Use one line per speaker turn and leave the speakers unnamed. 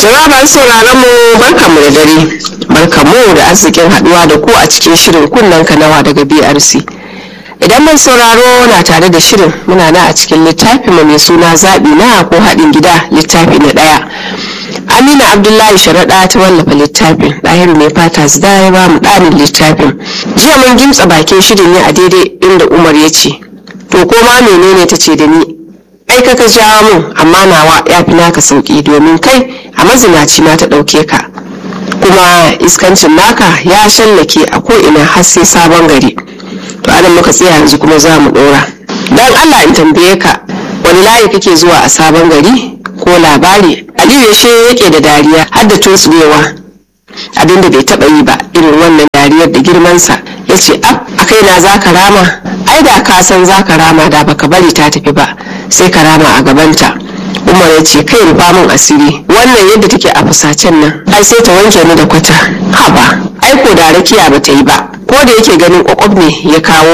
Jama'a masu sauraron mu barkamu da dare. Barkamu da arzikin haduwa da ku a cikin shirin kunnen kanawa daga BRC. Idan mai sauraro na tare da shirin muna na a cikin littafi mai suna zaɓi na ko haɗin gida littafi na ɗaya. Amina Abdullahi Sharaɗa ta wallafa littafin ɗahiru mai fata zida ya ba mu ɗarin littafin. Jiya mun gimtsa bakin shirin ne a daidai inda Umar ya ce, To ko ma menene ta ce da ni ai ka ka jawo mun amma nawa ya fi naka sauki domin kai a mazinaci na ta ɗauke ka kuma iskancin naka ya shallake a ko'ina har sai sabon gari to anan muka tsaya yanzu kuma za mu ɗora don allah in tambaye ka wani layi kake zuwa a sabon gari ko labari aliyu ya she yake da dariya har da tosulewa abinda bai taɓa yi ba irin wannan dariyar da girmansa ya ce ab a kaina za ka rama ai da ka san za ka rama da baka bari ta tafi ba sai ka rama a gabanta umar ya ce kai rufa min asiri wannan yadda take a fusacen nan ai sai ta wanke ni da kwata haba ai ko da rakiya ba ta yi ba ko da yake ganin kwakwab ne ya kawo